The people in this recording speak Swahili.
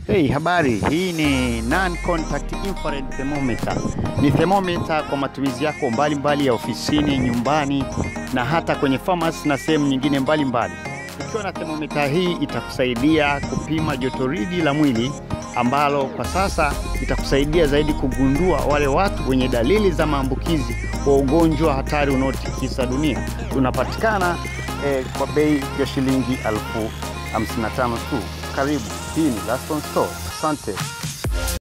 Hey, habari. Hii ni non contact infrared thermometer. Ni thermometer kwa matumizi yako mbalimbali mbali ya ofisini, nyumbani na hata kwenye pharmacy na sehemu nyingine mbalimbali. Ukiwa na thermometer hii itakusaidia kupima jotoridi la mwili ambalo kwa sasa itakusaidia zaidi kugundua wale watu wenye dalili za maambukizi wa ugonjwa hatari unaotikisa dunia. Tunapatikana eh, kwa bei ya shilingi elfu 55 tu. Karibu. Hii ni Laston Store. Asante.